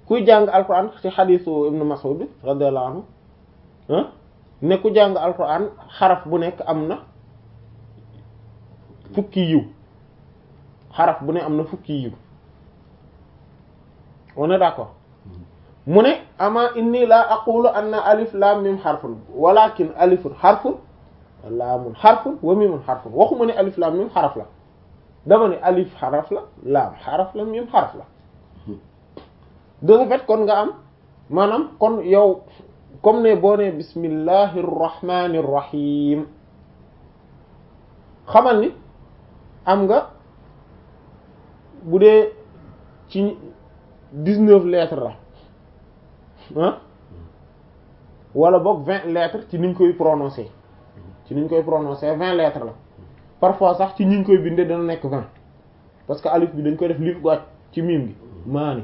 kuy jàng alquran ci xadiisu ibnu Mas'ud bi radiyallahu anhu ah ne ku jàng alquran xaraf bu nekk am na fukki yiw xaraf bu ne am na fukki yiw on est d'accord mu ne ama inni la aqulu anna alif lam mim xarfun walakin alifun xarfun laamun xarfun wa mimun xarfun waxuma ne alif lam mim xaraf la dama ne alif xaraf la laam xaraf la mim xaraf la de ce fait kon nga am maanaam kon yow comme ne boo ne bismillahir rahmanir rahim xamal ni am nga bu dee ci dix-neuf lettres la ah wala boog vingt lettres ci niñ koy prononcer ci niñ koy prononcer vingt lettres la parfois sax ci ñiñ koy bindee dana nekk vingt parce que alif bi dañ koy def lif gu ci miim gi maani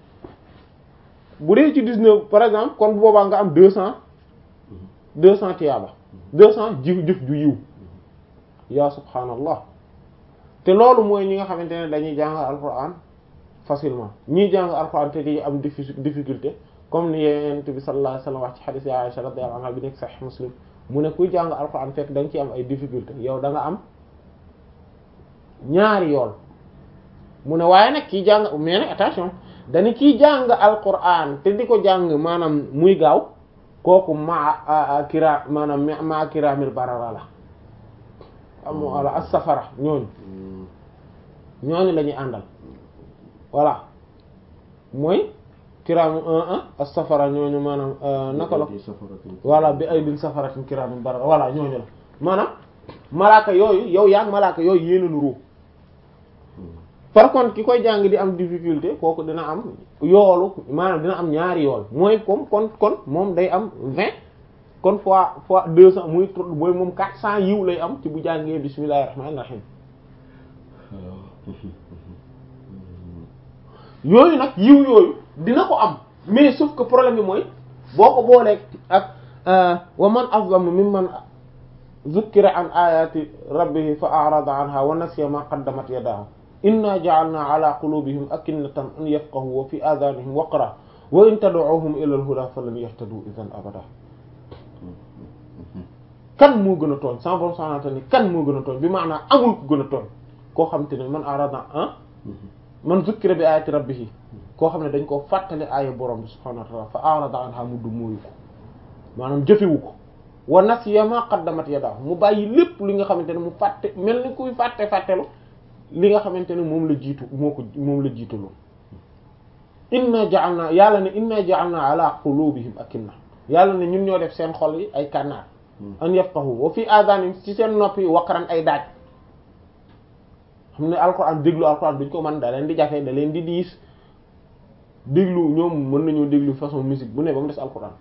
bu dee ci dix-neuf par exemple kon bu boobaa nga am deux cents deux cents tiyaaba deux cents jëf jëf ju yiw yaa subhaanallah te loolu mooy ñi nga xamante ne dañuy jàng alquran facilement ñiy jàng alquran te di am difficulté comme ni yonent bi sallallahu alayhi wasallam wax ci hadith ya Aisha radiyallahu anha bi nekk sahih Muslim mu ne kuy jàng alquran fekk da nga ci am ay difficulté yow da nga am ñaari yool mu ne waaye nag kii jàng mais nag attention dañu kiy jàng alquran te di ko jàng maanaam muy gaaw kooku ma kira maanaam ma kiramil barara la am wala as-safara ñooñu ñooñu la ñuy àndal voilà mooy kiraamu un un as-safara ñooñu maanaam naka la voilà bi ay din safaratin kiraamin barara voilà ñooñu la maanaam malaaka yooyu yow yaa ngi malaaka yooyu yéena nuroo par contre ki koy jàng di am difficulté kooku dina am yoolu maanaam dina am ñaari yool mooy comme kon kon moom day am vingt kon fois fois deux cents muy mooy moom quatre cents yiw lay am ci bu jàngee bismillahir rahmanir rahim yooyu nag yiw yooyu dina ko am mais sauf que problème bi mooy boo ko booleeg ak wa man azlamu mimman zukkira an ayati rabbihi fa a'rada anha wa nasiya ma qaddamat yadahu inna ja'alna ala qulubihim akinnatan an yafqahu wa fi adhanihim waqra wa in tad'uhum ila al-huda falan yahtadu idhan abada kan moo gën a tooñ sans borom subhanahu wa ta'ala ni kan moo gën a tooñ bi maanaam amul ku gën a tooñ koo xam te ne man arada ah man zukkira bi ayati rabbihi koo xam ne dañ koo fàttali aaya borom bi subhanahu wa ta'ala fa arada anha mu du mooyu ko maanaam jëfewu ko wa nasiya ma qaddamat yadahu mu bàyyi lépp li nga xamante ne mu fàtte mel ni kuy fàtte fàttelu li nga xamante ne moom la jiitu moo ko moom la jiitaloo inna ja'alna yàlla ne inna ja'alna ala qulubihim akinna yàlla ne ñun ñoo def seen xol yi ay kànnaar an yafqahu wa fi adanihim ci seen nopp yi waqran ay daaj xam ne alquran déglu alquran duñ ko mën da leen di jafe da leen di diis déglu ñoom mën nañoo déglu façon musique bu ne ba mu des alquran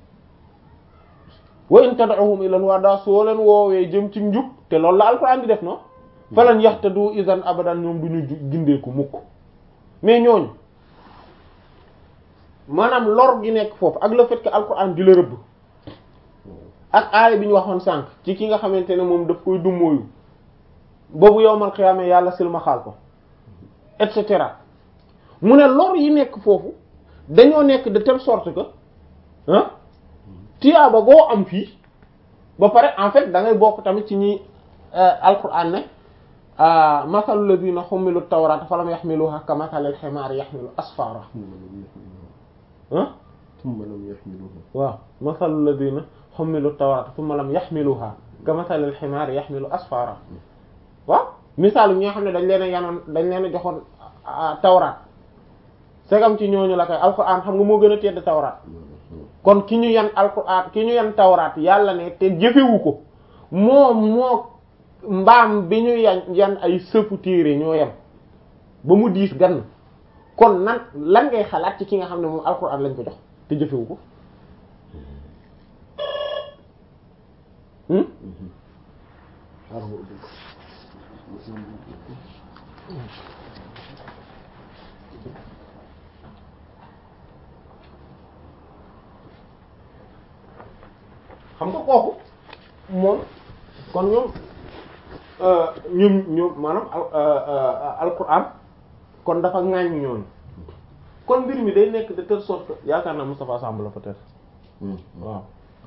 wa in tad'uhum ila al-huda soo leen woowee jëm ci njub te loolu la alquran di def no falan yahtadu idan abadan ñoom duñu gindeeku mukk mais ñooñu maanaam lor gi nekk foofu ak le fait que alquran di la rëbb ak aaya bi ñu waxoon sànq ci ki nga xamante ne moom daf koy dummóoyu boobu yowmal xiyaama yàlla silma xaal ko et cetera mu ne lor yi nekk foofu dañoo nekk de telle sorte que ah tiyaaba goo am fii ba pare en fait da ngay bokk tamit ci ñi alquran ne masalu ladina xumilu tawrata falam yaxmiluha ka masalil ximaar yaxmilu asfara ah thumma lam yaxmiluha waaw masalu ladina xumilu tawrata thumma lam yaxmiluha ka masalil ximaar yaxmilu asfara waaw misaal ñi nga xam ne dañ leen a yanoon dañ leen a joxoon tawraat segam ci ñooñu la koy alquran xam nga moo gën a tedd tawraat kon ki ñu yan alquran ki ñu yan tawraat yàlla ne te jëfewu ko moom moo mbaam bi ñu yan yan ay sëfu téere ñoo yem ba mu diis gann kon nan lan ngay xalaat ci ki nga xam ne moom alquran lañ ko jox te jëfewu ko xam nga kooku moom kon ñoom ñoom ñoom maanaam alquran kon dafa ŋaañ ñooñu kon mbir mi day nekk de telle sorte que yaakaar naa Moustapha Samb la peut-être waaw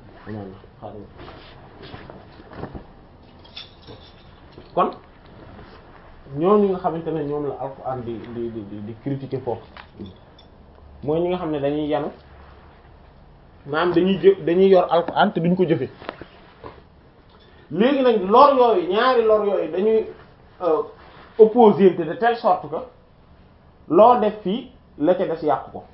kon ñooñu nga xamante ne ñoom la Alxuraan di di di di critiquer foofu mooy ñi nga xam ne dañuy yanu maanaam dañuy jë dañuy yor Alxuraan te duñ ko jëfe léegi nag lor yooyu ñaari lor yooyu dañuy opposé de telle sorte que loo def fii la ca des yàqu ko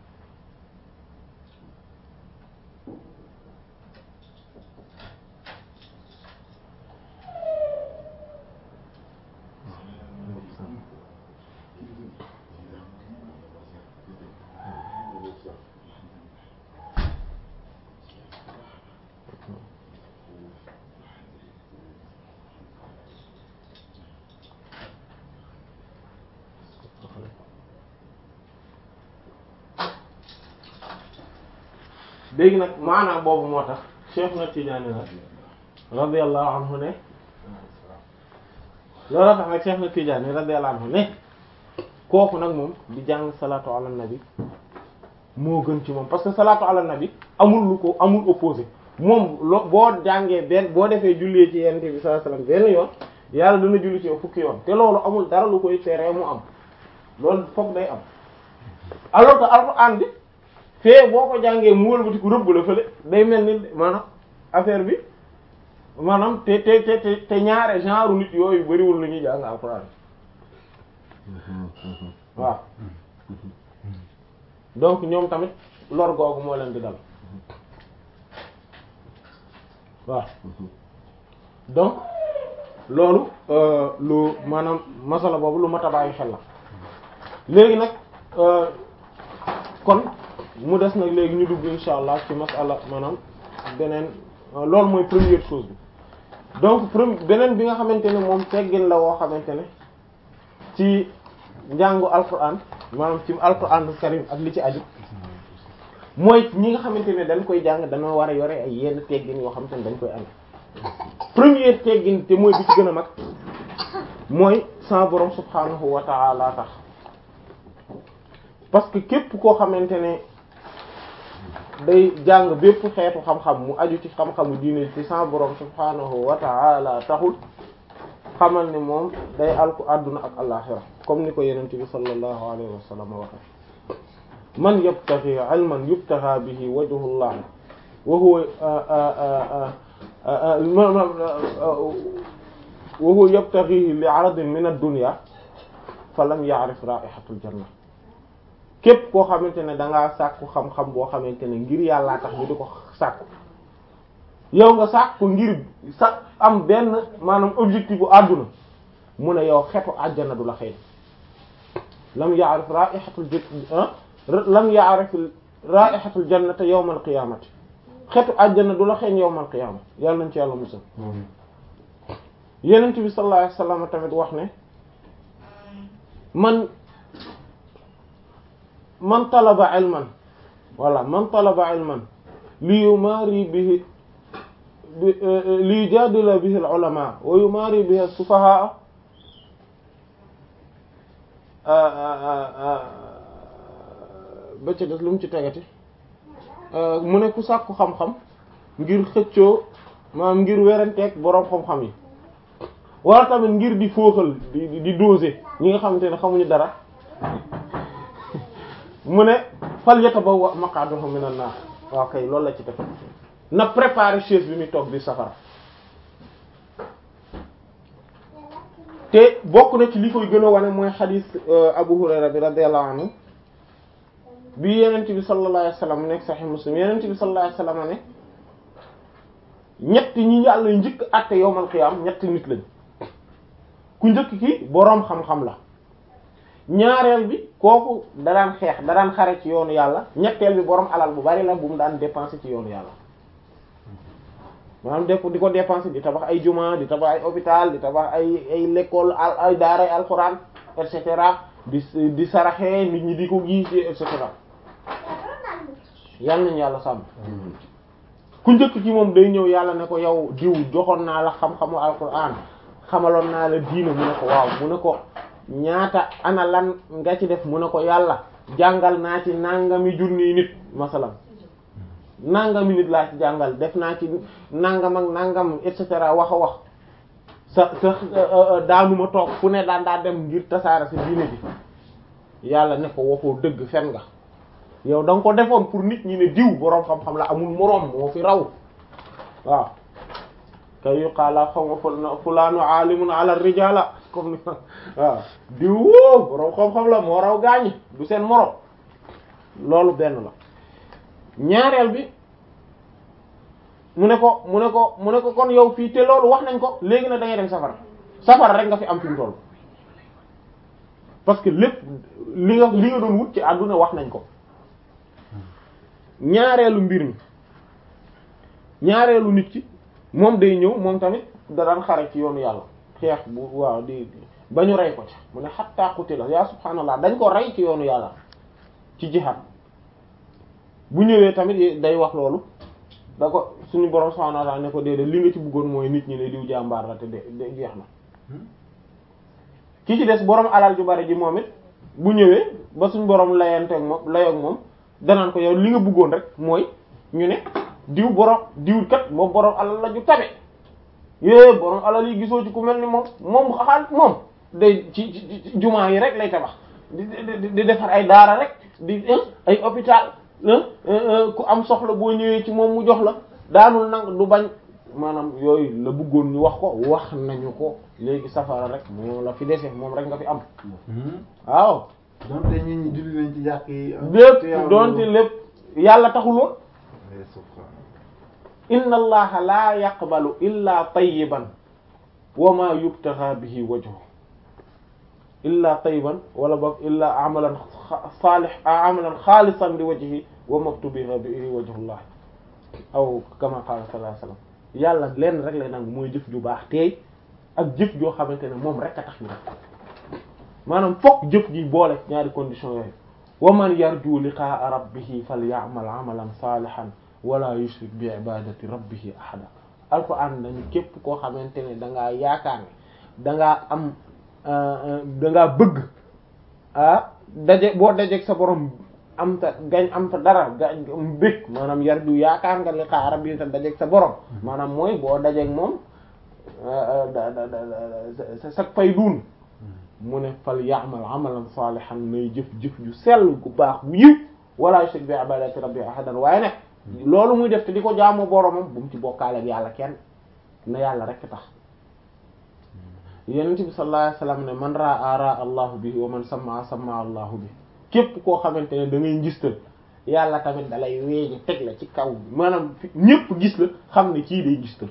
léegi nag maanaam boobu moo tax Cheikh na Tidiane la radiyallahu anhu ne looloo tax nag Cheikh na Tidiane radiyallahu anhu ne kooku nag moom di jàng salaatu ala nabi moo gën ci moom parce que salaatu ala nabi amul lu ko amul opposé moom loo boo jàngee benn boo defee jullee ci yonent bi sallallahu alayhi wasallam benn yoon yàlla dana julli ci yow fukki yoon te loolu amul dara lu koy teree mu am loolu foog day am alors que alxuraan bi fee boo ko jàngee mu wëlbati ku rëbb la fële day mel ni maanaam affaire bi maanaam te te te te ñaare genre nit yooyu bariwul la ñuy jàng alxuraan waaw donc ñoom tamit lor googu moo leen di dal waaw donc loolu lu maanaam masala boobu lu mat a bàyyi xel la léegi nag kon mu des nag léegi ñu dugg insha allah ci masala maanaam beneen loolu mooy première chose bi donc premier beneen bi nga xamante ne moom teggin la woo xamante ne ci njàngu alquran maanaam ci alquran karim ak li ci aju mooy ñi nga xamante ne dañ koy jàng dañoo war a yore ay yenn teggin yoo xamante ne dañ koy am première teggin te mooy bi ci gën a mag mooy sa borom subhanahu wa ta'ala tax parce que képp koo xamante ne day jàng bépp xeetu xam-xam mu aju ci xam-xamu diine ci sa borom subhanahu wa ta'ala taxul xamal ne moom day alku àdduna ak alaxira comme ni ko yenente bi sallallahu alayhi wa sallam waxe man yabtaghi ilman yubtagha bihi wajhullah wa huwa wa huwa yabtaghi li 'aradin min ad-dunya falam ya'rif ra'ihatul janna képp koo xamante ne dangaa sàkku xam-xam boo xamante ne ngir yàllaa tax ñu di ko sàkku yow nga sàkku ngir sa am benn maanaam objectif bu àdduna mu ne yow xetu àjjana du la xëy lam ya'rif ra'ihatul lam ya'rif ra'ihatul jannati yawmal qiyamati xetu àjjana du la xëy yawmal qiyamati yàlla nañ ci yàlla musal yenent bi sallallahu alayhi wasallam tamit wax ne man man talaba ilman wala man talaba ilman li yumari bihi li yujadila bihi al-ulama wa yumari bihi as-sufaha ba ca des lu mu ci tegati mu ne ku sàkku xam-xam ngir xëccoo maanaam ngir weranteeg boroom xam-xam yi wala tamit ngir di fooxal di di doser ñi nga xamante ne xamuñu dara mu ne fal yatabawwa maq'adahu minan nar waaw kay loolu la ci def na préparer chaise bi muy toog di safara te bokk na ci li koy gën a wane mooy xadiis Abu Hurayra bi radiyallahu anhu bi yenent bi sallallahu alayhi wasallam nekk sahih Muslim yenent bi sallallahu alayhi wasallam ne ñett ñi yàlla njëkk àtte yowmal xiyaam ñetti nit lañ ku njëkk ki boroom xam-xam la ñaareel bi kooku da daan xeex da daan xare ci yoonu yàlla ñetteel bi boroom alal bu bari la bu mu daan dépenser ci yoonu yàlla maanaam def di ko dépenser di tabax ay juma di tabax ay hôpital di tabax ay ay l'école ay daara ay alxuraan et cetera di di saraxee nit ñi di ko gis et cetera yal nañu yàlla sàmm ku njëkk ci moom day ñëw yàlla ne ko yow diw joxoon naa la xam-xamu alxuraan xamaloon naa la diina mu ne ko waaw mu ne ko ñaata ana lan nga ci def mu ne ko yàlla jàngal naa ci nangami junni nit masalan nangami nit laa ci jàngal def naa ci nangam ak nangam et cetera wax a wax sa sa daanuma toog fu ne daan daa dem ngir tasaara sa diine bi yàlla ne ko waxoo dëgg fen nga yow da nga ko defoon pour nit ñi ne diw boroom xam-xam la amul moroom moo fi raw waaw kay yuqaala xaw ma fulaanu aalimun ala rijala comme ni waaw diw woo boroom xam-xam la moo raw gaañi du seen moroom loolu benn la ñaareel bi mu ne ko mu ne ko mu ne ko kon yow fii te loolu wax nañ ko léegi nag da ngay dem safara safara rek nga fi am fi mu toll parce que lépp li nga li nga doon wut ci àdduna wax nañ ko ñaareelu mbir mi ñaareelu nit ki moom day ñëw moom tamit da daan xare ci yoonu yàlla xeex bu waaw di ba ñu rey ko ci mu ne hatta qutila yaa subhaanallah dañ ko rey ci yoonu yàlla ci jihad bu ñëwee tamit day wax loolu da ko suñu borom subhaanahu wa ta'ala ne ko déedéet li nga ci bëggoon mooy nit ñi ne diw jàmbaar la te de de jeex na ki ci des borom alal ju bari ji moom it bu ñëwee ba suñu borom layanteeg moom layoog moom danaan ko yow li nga bëggoon rek mooy ñu ne diw borom diw kat moom borom alal la ju tabe yée borom alal yi gisoo ci ku mel ni moom moom xaal moom day ci ci jumaa yi rek lay tabax di di defar ay daara rek di ay hôpital ku am soxla boo ñëwee ci moom mu jox la daanul nang du bañ maanaam yooyu la bëggoon ñu wax ko wax nañu ko léegi safara rek moom la fi dese moom rek nga fi am waaw donte nit ñi julli nañ ci jàkk yi lépp donte lépp yàlla taxuloon inna allaha la yaqbalu illa tayyiban wa ma yubtaxa bihi wajhu illa tayyiban wala boog illa amalan salih amalan xaalisan li wajhi wa maktubiha bihi wajhullah aw kama qala sallallahu alayhi wasallam yàlla lenn rek lay nangu mooy jëf ju baax teey ak jëf joo xamante ne moom rek a tax ñu def maanaam fokk jëf ji boole ñaari condition yooyu wa man yarju liqaa rabbihi falyamal amalan salihan wala yushrik bi ibadati rabbihi ahada alquran dañu képp koo xamante ne dangaa yaakaar ne dangaa am dangaa bëgg ah daje boo dajeeg sa borom am ta gañ am ta dara ga bëgg maanaam yarju yaakaar nga liqaa rabbihi ta dajeeg sa borom maanaam mooy boo dajeeg moom da da da sa fay duun mu ne fal ya'mal amalan salihan nay jëf jëf ju sell gu baax bu yiw wala yushrik bi ibadati rabbi ahadan waaye nag loolu muy def te di ko jaamu boromam bu mu ci bokkaale ak yàlla kenn na yàlla rek tax yonent bi sallallahu alayhi wasallam ne man ra'a ra'a allahu bi wa man sam'a sam'a allahu bi képp koo xamante ne da ngay ngistal yàlla tamit dalay weeje teg la ci kaw maanaam ñépp gis la xam ne kii day ngistal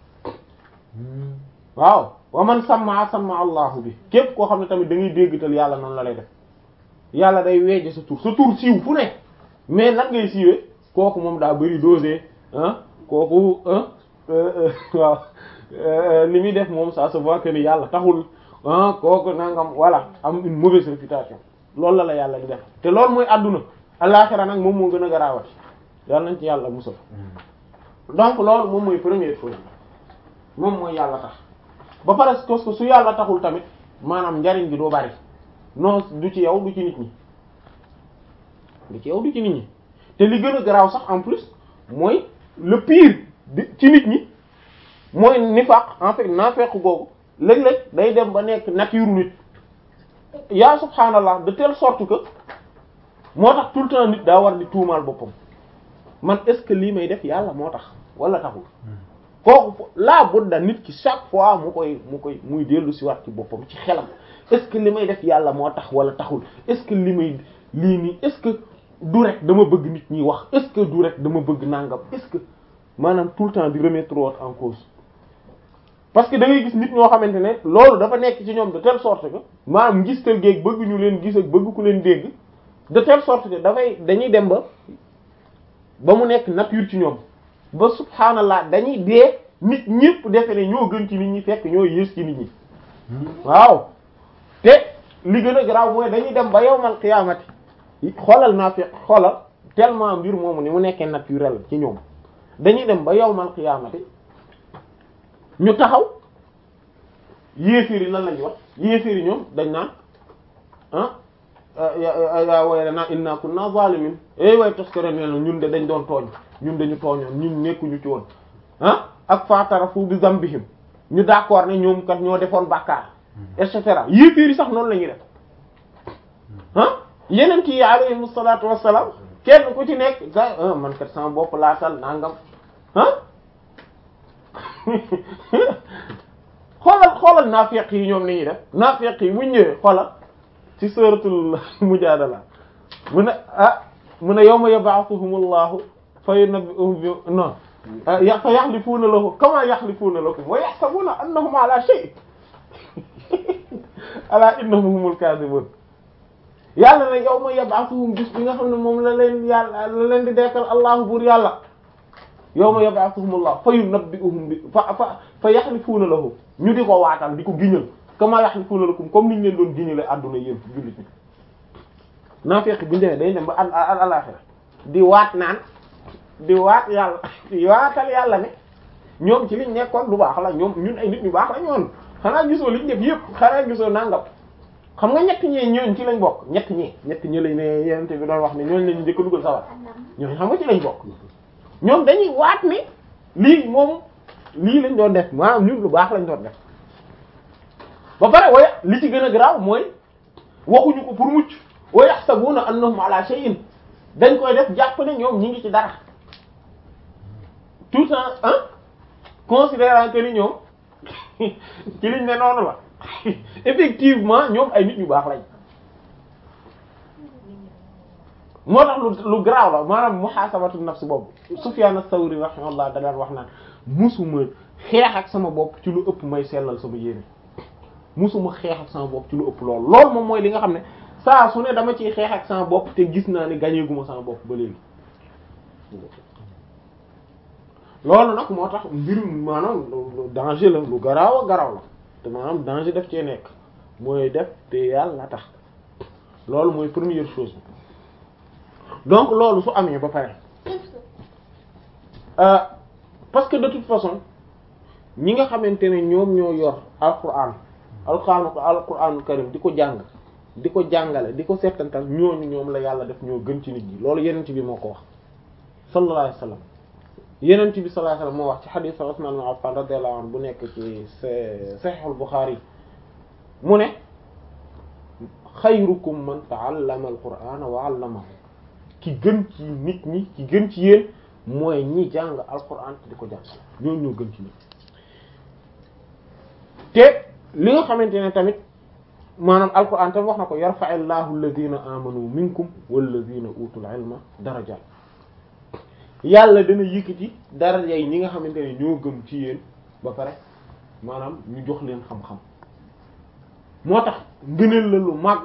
waaw wa man sam'a sam'a allahu bi képp koo xam ne tamit da ngay déggtal yàlla noonu la lay def yàlla day weeje sa tur sa tur siiw fu ne mais nan ngay siiwee kooku moom daa bari dosé ah kooku waaw li muy def moom ça se voit que ni yàlla taxul ah kooku nangam voilà am une mauvaise réputation loolu la la yàlla di def te loolu mooy àdduna àllaxira nag moom moo gën a garaawati yàlla nañ ci yàlla musal donc loolu moom mooy première chose moom mooy yàlla tax ba pare parce que su yàlla taxul tamit maanaam njariñ gi doo bari non du ci yow du ci nit ñi du ci yow du ci nit ñi te li gën a garaaw sax en plus mooy le pire di ci nit ñi mooy nifaq en fait naafeq googu léeg-léeg day dem ba nekk nature nit yaa subhaanallah de telle sorte que moo tax tout le temps nit daa war di tuumaal boppam man est-ce que lii may def yàlla moo tax wala taxul kooku laa budda nit ki chaque fois mu koy mu koy muy dellu si waat ci boppam ci xelam est-ce que li may def yàlla moo tax wala taxul est-ce que li may lii nii est-ce que du rek dama bëgg nit ñi wax est-ce que du rek dama bëgg nangam est-ce que maanaam tout le temps di remettre en cause parce que da ngay gis nit ñoo xamante ne loolu dafa nekk ci ñoom de telle sorte que maanaam ngistal géeg bëgg ñu leen gis ak bëgg ku leen dégg de telle sorte que dafay dañuy dem ba ba mu nekk nature ci ñoom ba subhaanallah dañuy dee nit ñëpp defe ne ñoo gën ci nit ñi fekk ñoo yées ci nit ñi waaw te li gën a garaaw mooy dañuy dem ba yawmal qiyaamati xoolal naa fi xoolal tellement mbir moomu ni mu nekkee naturel ci ñoom dañuy dem ba yawmal qiyaamati ñu taxaw yéeféer yi lan lañu wax yéeféer yi ñoom dañ naan ah yaa waylanaa innaa kunnaa zaalimiin eh way toskare nee na ñun de dañ doon tooñ ñun dañu tooñoon ñun nekkuñu ci woon ah ak faatarafu bi zambihim ñu d'accord ne ñoom kat ñoo defoon bàkkaar et cetera yéeféer yi sax noonu la ñuy def ah yeneen yi alayhimu salaatu wassalaam kenn ku ci nekk ga man kat sama bopp laatal nangam ah xoolal xoolal naafeq yi ñoom ni ñuy def naafeq yi bu ñëwee xoolal ci suratul mujaadala mu ne ah mu ne yawma yab'athuhumullahu fa yunabbi'uhum bi non fa yaxlifuuna lahu kama yaxlifuuna lakum wa yaxsabuuna annahum ala shay ala innahum humul kaadibun yàlla ne yawma yab'athuhum bis bi nga xam ne moom la leen yàlla la leen di dekkal allahu buur yàlla yawma yab'athuhumullahu fa yunabbi'uhum bi fa fa fa yaxlifuuna lahu ñu di ko waatal di ko giñal kama yaxlifuuna lakum comme niñ leen doon giñale àdduna yéen jullit ñi naafeq bu ndewee day dem ba al al alaxira di waat naan di waat yàlla di waatal yàlla ne ñoom ci liñ nekkoon lu baax la ñoom ñun ay nit ñu baax la ñoon xanaa gisoo liñ def yëpp xanaa gisoo nangam xam nga ñett ñee ñooñ ci lañ bokk ñett ñi ñett ñi lañ ne yenente bi doon wax ne ñooñ lañu njëkk a dugal sawar ñooñ xam nga ci lañ bokk ñoom dañuy waat ne lii moom lii lañ doon def maanaam ñun lu baax lañ doon def ba pare waya li ci gën a garaaw mooy waxuñu ko pour mucc wa yaxsabuna annahum ala shay'in dañ koy def jàpp ne ñoom ñi ngi ci dara tout en hein considérant que ni ñoom ci liñ ne noonu la effectivement ñoom ay nit ñu baax lañ moo tax lu lu garaaw la maanaam muhasabatu nafs boobu Sufyan as-Sawri rahimahullah da daan wax naan musuma xeex ak sama bopp ci lu ëpp may sellal sama yéene musuma xeex ak sama bopp ci lu ëpp lool loolu moom mooy li nga xam ne saa su ne dama ciy xeex ak sama bopp te gis naa ne gañeeguma sama bopp ba léegi loolu nag moo tax mbirum maanaam danger la lu garaaw a garaaw la te maanaam danger def cee nekk mooy def te yàlla tax loolu mooy première chose bi donc loolu su amee ba pare parce que de toute façon ñi nga xamante ne ñoom ñoo yor alquran alquran alquranul karim di ko jàng di ko jàngale di ko settantal ñooñu ñoom la yàlla def ñoo gën ci nit ñi loolu yenent bi moo ko wax sallallahu alayhi wasallam yenent bi sallallahu alayhi wasallam moo wax ci hadith Usman ibn Affan radiyallahu anhu bu nekk ci Sahih al-Bukhari mu ne xayrukum man ta'allama al-qur'ana wa 'allamahu ki gën ci nit ñi ki gën ci yéen mooy ñi jàng alquran te di ko jàng ñooñu ñoo gën ci nit te li nga xamante ne tamit maanaam alquran tam wax na ko yarfa'illahu alladhina amanu minkum walladhina utul ilma darajat yàlla dana yëkkati daraja yi ñi nga xamante ne ñoo gëm ci yéen ba pare maanaam ñu jox leen xam-xam moo tax ngëneel la lu màgg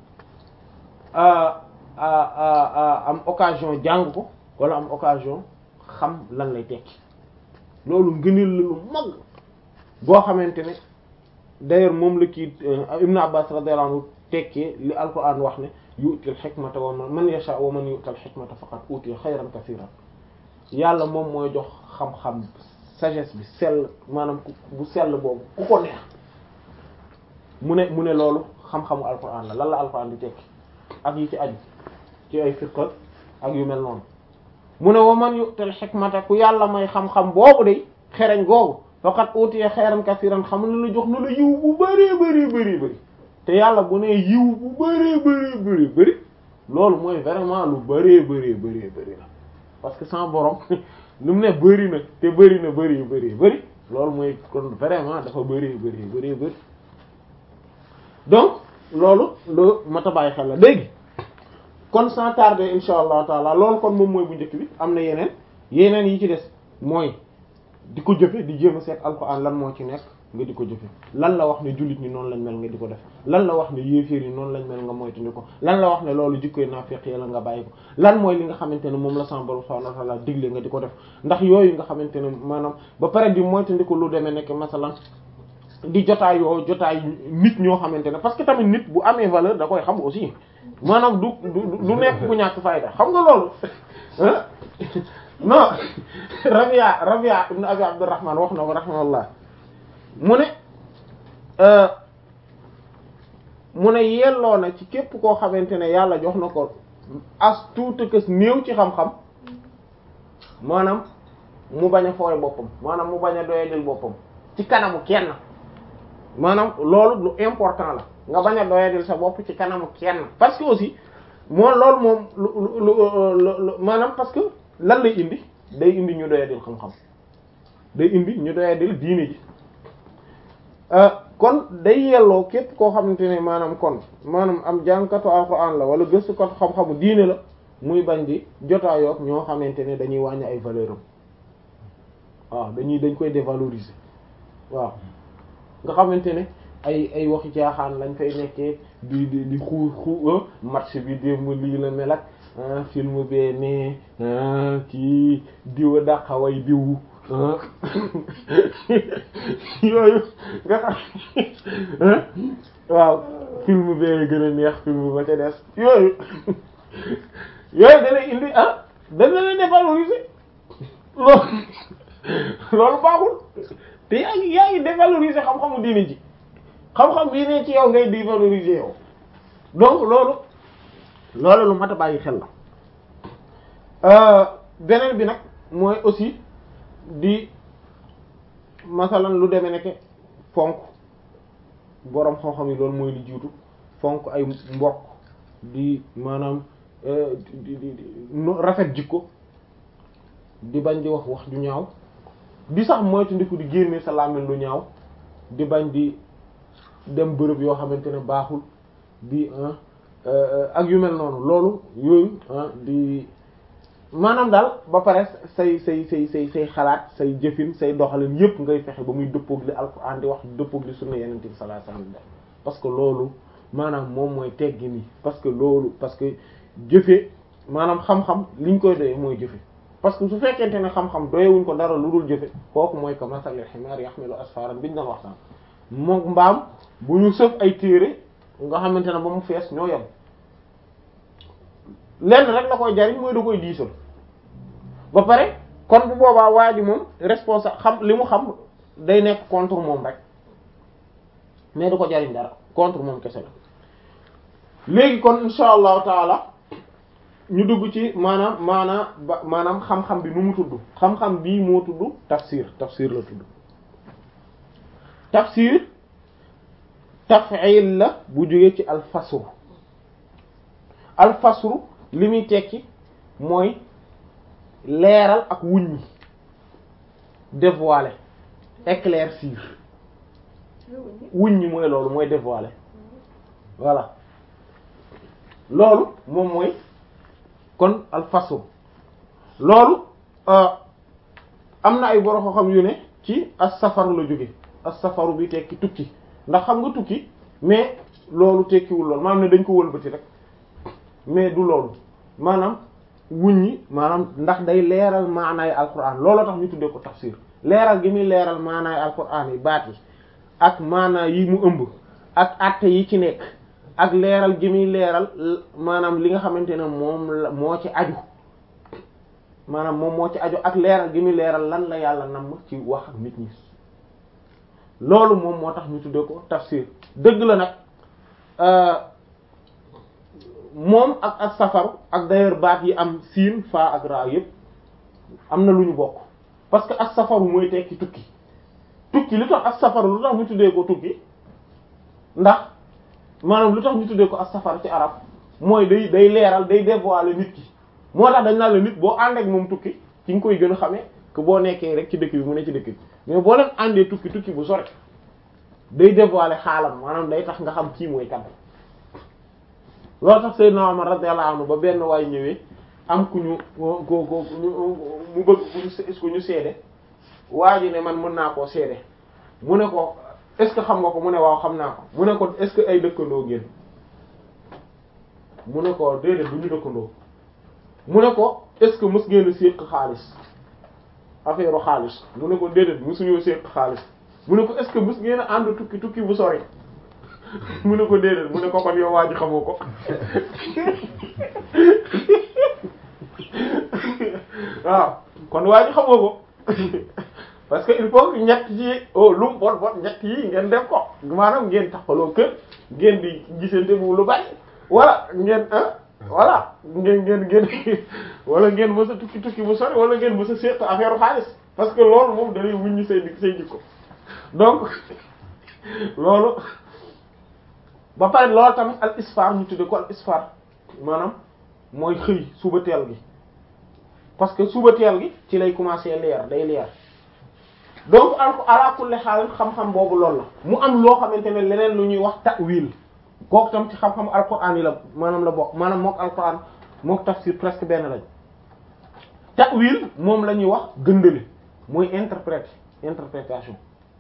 am occasion jàng ko wala am occasion xam lan lay tekki loolu ngëneel la lu màgg boo xamante ne d'ailleurs moom la kii Ibn Abbas radiyallahu anhu tekkee li alquran wax ne yu'til hikmata wa man yasha wa man yu'tal hikmata faqad utiya xayran kasiran yàlla moom mooy jox xam-xam sagesse bi sell maanaam bu sell boobu ku ko neex mu ne mu ne loolu xam-xamu alquran la lan la alquran di tekki ak yi ci aju ci ay firqat ak yu mel noonu mu ne wa man yu'tal hikmata ku yàlla may xam-xam boobu de xereñ googu faqat utiya xayran kasiran xam ne la jox na la yiw bu bëree bëri bëri bëri te yàlla bu ne yiw bu bëree bëri bëri bëri loolu mooy vraiment lu bëree bëree bëree bëri la parce que sans borom lu mu ne bëri na te bëri na bëri bëri bëri loolu mooy kon vraiment dafa bëri bëri bëri bëri donc loolu lu mat a bàyyi xel la léegi kon sans tarder insha allah taala loolu kon moom mooy bu njëkk bi am na yeneen yeneen yi ci des mooy di ko jëfe di jéem a seet alxuraan lan moo ci nekk nga di ko jëfe lan la wax ne jullit ñi noonu lañ mel nga di ko def lan la wax ne yéeféer yi noonu lañ mel nga moytandi ko lan la wax ne loolu jikkoy naafiq la nga bàyyi ko lan mooy li nga xamante ne moom la sama borom subhanahu wa ta'ala digle nga di ko def ndax yooyu nga xamante ne maanaam ba pare di moytandi ko lu demee nekk masalan di jotaay yoo jotaay nit ñoo xamante ne parce que tamit nit bu amee valeur da koy xam aussi maanaam du du du nekk bu ñàkk fayda xam nga loolu non Rabia Rabia ibn Abi Abdurrahman wax na ko rahimahullah mu ne mu ne yelloo na ci képp koo xamante ne yàlla jox na ko as tuuti kës néew ci xam-xam maanaam mu bañ a fooy boppam maanaam mu bañ a doyadil boppam ci kanamu kenn maanaam loolu lu important la nga bañ a doyadil sa bopp ci kanamu kenn parce que aussi moo loolu moom lu lu lu maanaam parce que lan lay indi day indi ñu doyadil xam-xam day indi ñu doyadil diine ji kon day yelloo képp koo xamante ne maanaam kon maanaam am jàngkatu alxuraan la wala gëstukatu xam-xamu diine la muy bañ di jotaayook ñoo xamante ne dañuy wàññi ay valeur am waaw dañuy dañ koy dévaloriser waaw nga xamante ne ay ay waxi caaxaan lañ fay nekkee di di di xuu xuu match bi démb lii la mel ak film bee ne kii diwa daqaway diw yooyu nga xam waaw film bee gën a neex film ba ca des yooyu yooyu dana indi ah dana la dévaloriser loolu loolu baaxul te yaa ngi yaa ngi dévaloriser xam-xamu diini ji xam-xam bii ne ci yow ngay dévaloriser yow donc loolu loolu lu mat a bàyyi xel la beneen bi nag mooy aussi di masalan lu demee nekk fonk boroom xam-xam yi loolu mooy li jiitu fonk ay mbokk di maanaam di di di rafet jikko di bañ di wax wax ju ñaaw di sax moytu ndiku di génne sa làmmiñ lu ñaaw di bañ di dem bërëb yoo xamante ne baaxul di ak yu mel noonu loolu yooyu di maanaam daal ba pare say say say say say xalaat say jëfin say doxalin yépp ngay fexe ba muy dëppoog li alxuraan di wax dëppoog li sunna yeneen bi sallallahu alayhi wasallam parce que loolu maanaam moom mooy teggi ni parce que loolu parce que jëfe maanaam xam-xam liñ koy doyee mooy jëfe parce que su fekkente ne xam-xam doyewuñ ko dara lu dul jëfe kooku mooy que masalil ximaar yaxmilu asfaran biñ doon waxtaan moom mbaam bu ñu sëf ay téere nga xamante ne ba mu fees ñoo yem lenn rek la koy jariñ mooy da koy diisal ba pare kon bu boobaa waa ji moom responsable xam li mu xam day nekk contre moom rek mais du ko jariñ dara contre moom kese la léegi kon insha allahu taala ñu dugg ci maanaam maanaam ba maanaam xam-xam bi nu mu tudd xam-xam bii moo tudd tafsir tafsir la tudd tafsir taf'il la bu jógee ci alfasru alfasru li muy tekki mooy leeral ak wuññi dévoiler éclaircir wuññi mooy loolu mooy dévoiler voilà loolu moom mooy kon alfasru loolu am na ay borom xam yu ne ci as-safaru la jóge as-safaru bi tekki tukki ndax xam nga tukki mais loolu tekkiwul loolu maanaam ne dañ ko wëlbati rek mais du loolu maanaam wuññi maanaam ndax day leeral maanaay alquran looloo tax ñu tuddee ko tafsir leeral gi muy leeral maanaay alquran yi baat yi ak maanaa yi mu ëmb ak àtte yi ci nekk ak leeral gi muy leeral maanaam li nga xamante ne moom la moo ci aju maanaam moom moo ci aju ak leeral gi muy leeral lan la yàlla namm ci wax ak nit ñi loolu moom moo tax ñu tuddee ko tafsir dëgg la nag moom ak ak safaru ak d'ailleurs baat yi am siin fa ak ra yépp am na lu ñu bokk parce que ak safaru mooy tekki tukki tukki lu tax ak safaru lu tax ñu tuddee ko tukki ndax maanaam lu tax ñu tuddee ko ak safar ci arab mooy day day leeral day dévoiler nit ki moo tax dañ naan la nit boo ànd ak moom tukki ci nga koy gën a xamee que boo nekkee rek ci dëkk bi mu ne ci dëkk bi mais boo leen àndee tukki tukki bu sore day dévoiler xaalam maanaam day tax nga xam kii mooy kan loolu tax Seydina Umar radiyallahu anhu ba benn waay ñëwee am ku ñu ko ko mu bëgg ku ñu seede waa ji ne man mën naa koo seede mu ne ko est-ce que xam nga ko mu ne waaw xam naa ko mu ne ko est-ce que ay dëkkandoo ngeen mu ne ko déedéet du ñu dëkkandoo mu ne ko est-ce que mës ngeen a séq xaalis affaire xaalis mu ne ko déedéet mësuñoo séq xaalis mu ne ko est-ce que mës ngeen a ànd tukki tukki bu sori mu ne ko déedéet mu ne ko kon yow waa ji xamoo ko waaw kon waa ji xamoo ko parce que il faut que ñett ci oh lu mu bon bon ñett yi ngeen def ko maanaam ngeen taxaloo kër ngeen di gisante bu lu bari wala ngeen ah voilà ngeen ngeen ngeen wala ngeen mës a tukki tukki bu sori wala ngeen mës a seq affaire xaalis parce que loolu moom dañuy wuññi say dik say jikko donc loolu ba pare loolu tamit al isfar ñu tudde ko al isfar maanaam mooy xëy suba teel gi parce que suba teel gi ci lay commencer leer day leer donc al ala kulli xaal xam-xam boobu loolu la mu am loo xamante ne leneen lu ñuy wax ta'wil kooku tam ci xam-xam alquran yi la maanaam la bokk maanaam mook alquran mook tafsir presque benn lañ ta'wil moom la ñuy wax gëndale mooy interprète interprétation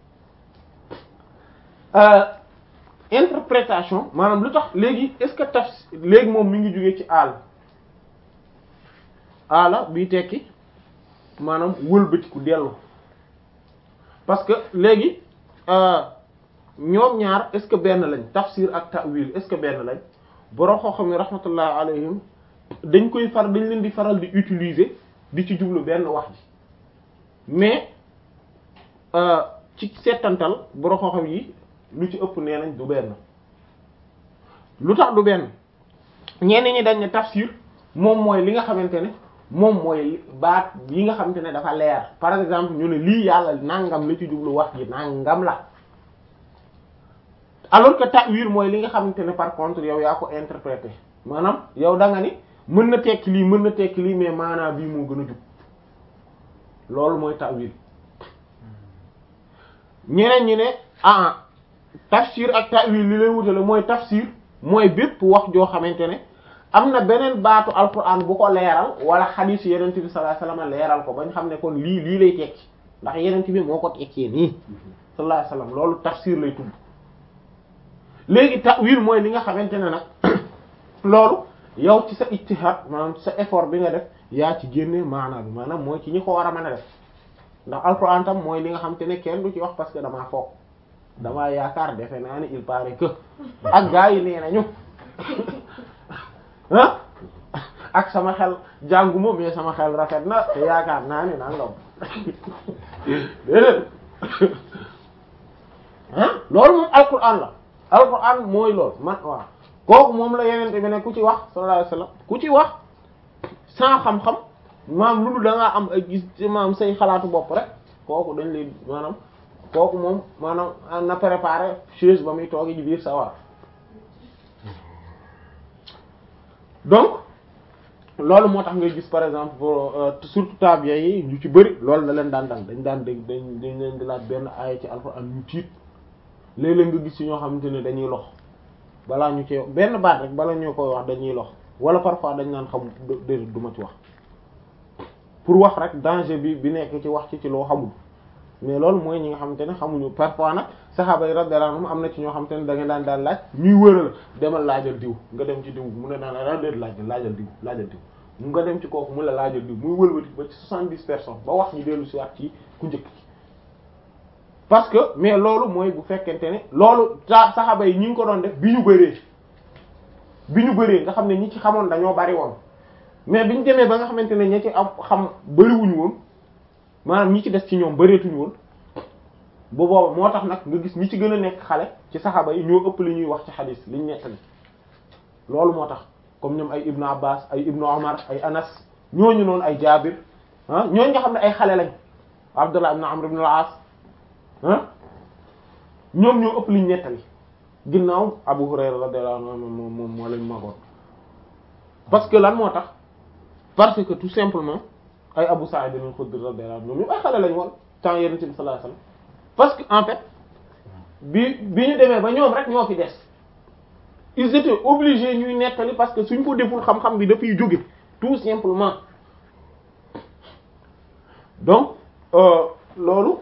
euh, interprétation maanaam lu tax léegi est-ce que tafsir léegi moom mi ngi jógee ci aal aala bii tekki maanaam wëlbatiku dellu parce que léegi ñoom ñaar est-ce que benn lañ tafsir ak ta'wil est-ce que benn lañ borom xam-xam yi rahmatullah alayhim dañ koy far dañ leen di faral di utiliser di ci jublu benn wax ji mais ci seetantal borom xam-xam yi lu ci ëpp nee nañ du benn lu tax du benn ñenn ñi dañ ne tafsir moom mooy li nga xamante ne moom mooy baat yi nga xamante ne dafa leer par exemple ñu ne lii yàlla nangam la ci jublu wax ji nangam la alors que ta'wil mooy li nga xamante ne par contre yow yaa ko interprété maanaam yow da nga ni mën na tekki lii mën na tekki lii mais maanaam bii moo gën a jub loolu mooy ta'wil ñeneen ñi ne ah tafsir ak ta'wil li leen wutale mooy tafsir mooy bépp wax joo xamante ne am na beneen baatu alquran bu ko leeral wala xadiis yenent bi sallallahu alayhi wasallam leeral ko bañ xam ne kon lii lii lay tekki ndax yenent bi moo ko tekkee nii sallallahu alayhi wasallam loolu tafsir lay tudd léegi ta'wil mooy li nga xamante ne nag loolu yow ci sa ijtihad maanaam sa effort bi nga def yaa ci génne maanaam bi maanaam mooy ci ñi ko war a mën a def ndax alquran tam mooy li nga xamante ne kenn du ci wax parce que damaa foog damaa yaakaar defe naa ni il paraît que ak gaa yi nee nañu ah ak sama xel jànguma mais sama xel rafet na te yaakaar naa ni nangam déedéet ah loolu moom alquran la alquran mooy loolu man waaw kooku moom la yenente bi ne ku ci wax sallallahu alayhi wasallam ku ci wax sans xam-xam maam lu dul da ngaa am ay gis maam say xalaatu bopp rek kooku dañ lay maanaam kooku moom maanaam na préparer chaise ba muy toogi ji biir sawar donc loolu moo tax ngay gis par exemple surtout tabiya yi ñu ci bëri loolu da leen daan dal dañ daan dégg dañ dañ leen di laaj benn aaya ci alxuraan ñu tiit léeg-léeg nga gis ci ñoo xamante ne dañuy lox balaa ñu ci benn baat rek bala ñu koy wax dañuy lox wala parfois dañ naan xam déedéet du ma ci wax pour wax rek danger bi bi nekk ci wax ci ci loo xamul mais loolu mooy ñi nga xamante ne xamuñu parfois nag saxaaba yi radiyallahu anhum am na ci ñoo xamante ne da nga daan daan laaj ñuy wëral demal laajal diw nga dem ci diw mu ne daan la déet laajal laajal diw laajal diw mu nga dem ci kooku mu la laajal diw muy wëlbati ba ci soixante-dix personnes ba wax ñu dellu si waat ci ku njëkk ci parce que mais loolu mooy bu fekkente ne loolu sa saxaaba yi ñi ngi ko doon def bi ñu bëree bi ñu bëree nga xam ne ñi ci xamoon dañoo bari woon mais bi ñu demee ba nga xamante ne ñi ci am xam bariwuñu woon maanaam ñi ci des ci ñoom bëreetuñu woon bu booba moo tax nag nga gis ñi ci gën a nekk xale ci saxaaba yi ñoo ëpp li ñuy wax ci xadiis liñ nettali loolu moo tax comme ñoom ay ibnu abbas ay ibnu omar ay anas ñooñu noonu ay jaabir ah ñooñu nga xam ne ay xale lañ abdullah ibn amr ibn al-as ah ñoom ñoo ëpp liñ nettali ginnaaw abu hurayra radiyallahu anhu moom moom moo lañ magoon parce que lan moo tax parce que tout simplement ay Abu Sa'id al-Khudri radiyallahu anhu ñoom ñu ay xale lañ woon temps Yonent bi sallallahu alayhi wasallam parce que en fait bi bi ñu demee ba ñoom rek ñoo fi des ils étaient obligés ñuy nettali parce que suñ ko deful xam-xam bi dafay jóge tout simplement donc loolu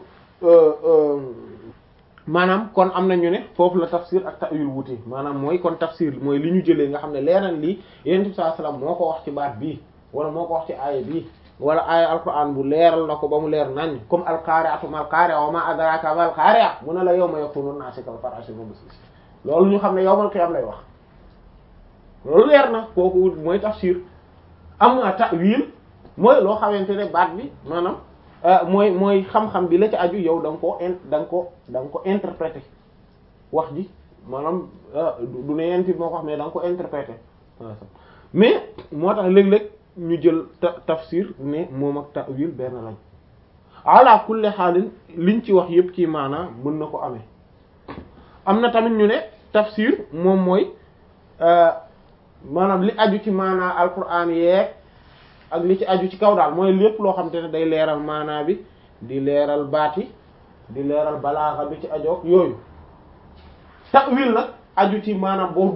maanaam kon am na ñu ne foofu la tafsir ak ta'wil wuute maanaam mooy kon tafsir mooy li ñu jëlee nga xam ne leeral lii Yonent bi sallallahu alayhi wasallam moo ko wax ci baat bii wala moo ko wax ci aaya bii wala aaya alquran bu leeral na ko ba mu leer nañ comme alqari'atu mal qari'a wa ma adraka mal qari'a mu ne la yawma yakunu an-nasu kal farashil mabthus loolu ñu xam ne yawmal qiyam lay wax loolu leer na kooku mooy tafsir am na ta'wil mooy loo xamante ne baat bi maanaam mooy mooy xam-xam bi la ci aju yow da nga koo in da nga ko da nga ko interpréter wax ji maanaam du ne yent bi moo ko wax mais da nga ko interpréter mais moo tax léeg-léeg ñu jël ta tafsir ne moom ak ta'wil benn lañ ala kulli xaalin liñ ci wax yépp ci maanaa mën na ko amee am na tamit ñu ne tafsir moom mooy maanaam li aju ci maanaa alquran yeeg ak li ci aju ci kaw daal mooy lépp loo xam te ne day leeral maanaa bi di leeral baati di leeral balaaxa bi ci ajoog yooyu ta'wil nag aju ci maanaam boo